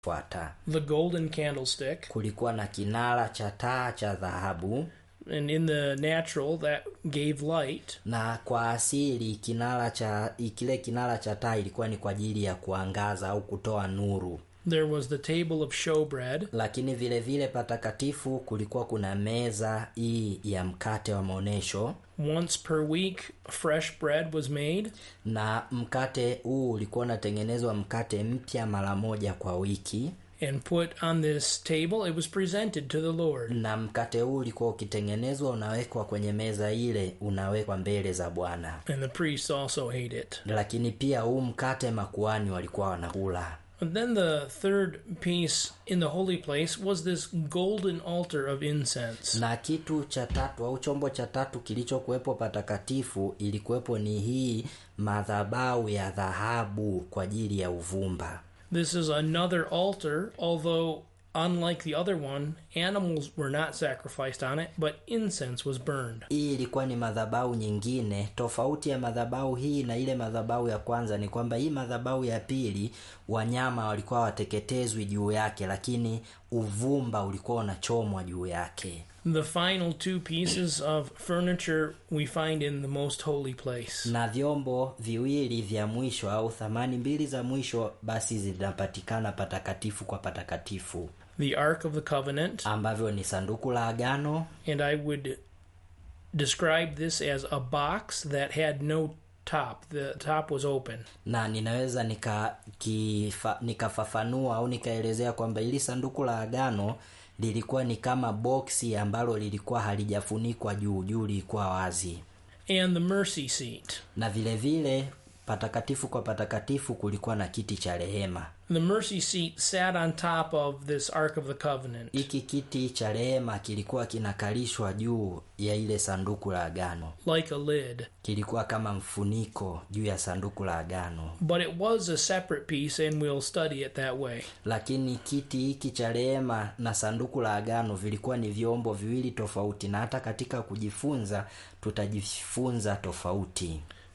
fuata the golden candlestick, kulikuwa na kinara cha taa cha dhahabu and in the natural that gave light. na kwa asili kinara cha kile kinara cha taa ilikuwa ni kwa ajili ya kuangaza au kutoa nuru There was the table of showbread, lakini vile vile patakatifu kulikuwa kuna meza hii ya mkate wa maonyesho once per week fresh bread was made, na mkate huu ulikuwa unatengenezwa mkate mpya mara moja kwa wiki and put on this table. It was presented to the Lord. na mkate huu ulikuwa ukitengenezwa unawekwa kwenye meza ile unawekwa mbele za bwana And the priests also ate it. lakini pia huu mkate makuani walikuwa wanakula But then the third piece in the holy place was this golden altar of incense. na kitu cha tatu au chombo cha tatu kilichokuwepo patakatifu ilikuwepo ni hii madhabau ya dhahabu kwa ajili ya uvumba This is another altar, although unlike the other one, animals were not sacrificed on it, but incense was burned. hii ilikuwa ni madhabau nyingine tofauti ya madhabau hii na ile madhabau ya kwanza ni kwamba hii madhabau ya pili wanyama walikuwa wateketezwi juu yake lakini uvumba ulikuwa unachomwa juu yake The final two pieces of furniture we find in the most holy place. na vyombo viwili vya mwisho au thamani mbili za mwisho basi zinapatikana patakatifu kwa patakatifu The Ark of the Covenant, ambavyo ni sanduku la agano and I would describe this as a box that had no top. The top was open. na ninaweza nika kifa, nikafafanua au nikaelezea kwamba ili sanduku la agano lilikuwa ni kama boksi ambalo lilikuwa halijafunikwa juu juu lilikuwa wazi And the mercy seat. na vile vile patakatifu kwa patakatifu kulikuwa na kiti cha rehema The mercy seat sat on top of this Ark of the Covenant. hiki kiti cha rehema kilikuwa kinakalishwa juu ya ile sanduku la agano like a lid. kilikuwa kama mfuniko juu ya sanduku la agano But it was a separate piece, and we'll study it that way. lakini kiti hiki cha rehema na sanduku la agano vilikuwa ni vyombo viwili tofauti na hata katika kujifunza tutajifunza tofauti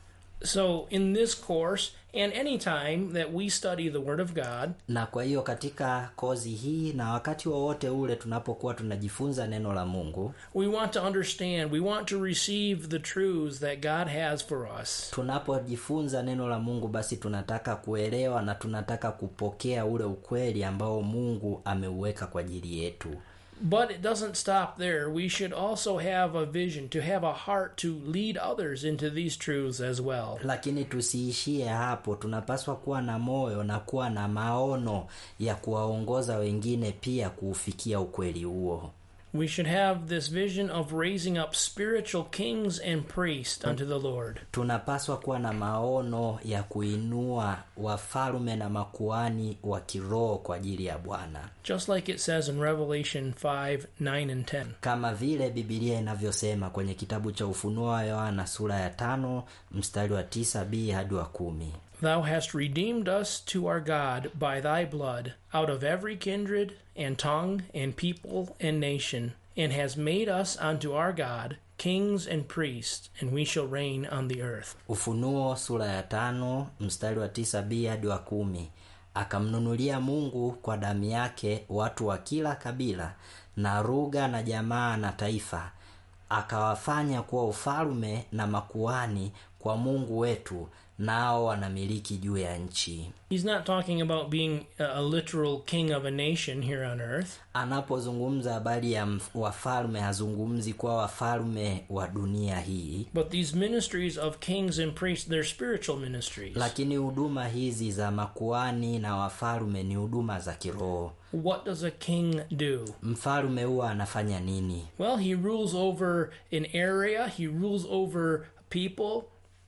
So, in this course, and any time that we study the Word of God, na kwa hiyo katika kozi hii na wakati wowote ule tunapokuwa tunajifunza neno la mungu we want to understand, we want to receive the truths that God has for us. tunapojifunza neno la mungu basi tunataka kuelewa na tunataka kupokea ule ukweli ambao mungu ameuweka kwa ajili yetu But it doesn't stop there. We should also have a vision, to have a heart to lead others into these truths as well. lakini tusiishie hapo tunapaswa kuwa na moyo na kuwa na maono ya kuwaongoza wengine pia kuufikia ukweli huo We should have this vision of raising up spiritual kings and priests unto the Lord. tunapaswa kuwa na maono ya kuinua wafalme na makuani wa kiroho kwa ajili ya bwana Just like it says in Revelation 5 9 and 10. kama vile bibilia inavyosema kwenye kitabu cha ufunuo wa yohana sura ya tano mstari wa tisa b hadi wa kumi Thou hast redeemed us to our God by thy blood out of every kindred and tongue and people and nation, and has made us unto our God kings and priests, and we shall reign on the earth. ufunuo sura ya tano mstari wa tisa b hadi wa kumi akamnunulia mungu kwa damu yake watu wa kila kabila na lugha na jamaa na taifa akawafanya kuwa ufalme na makuani kwa mungu wetu nao wanamiliki juu ya nchi He's not talking about being a a literal king of a nation here on earth. anapozungumza habari ya mf- wafalme hazungumzi kuwa wafalme wa dunia hii But these ministries of kings and priests, they're spiritual ministries. lakini huduma hizi za makuani na wafalme ni huduma za kiroho what does a king do? mfalme huwa anafanya nini Well, he rules over an area, he rules over people,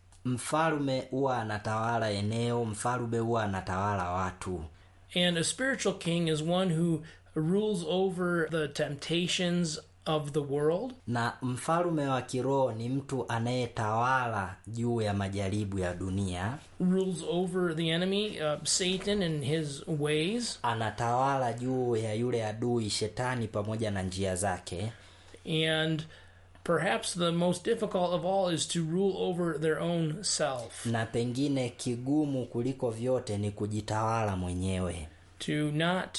mfalme huwa anatawala eneo mfalme huwa anatawala watu and a spiritual king is one who rules over the temptations of the world, na mfalme wa kiroho ni mtu anayetawala juu ya majaribu ya dunia rules over the enemy, uh, Satan and his ways, anatawala juu ya yule adui shetani pamoja na njia zake and perhaps the most difficult of all is to rule over their own self. na pengine kigumu kuliko vyote ni kujitawala mwenyewe to not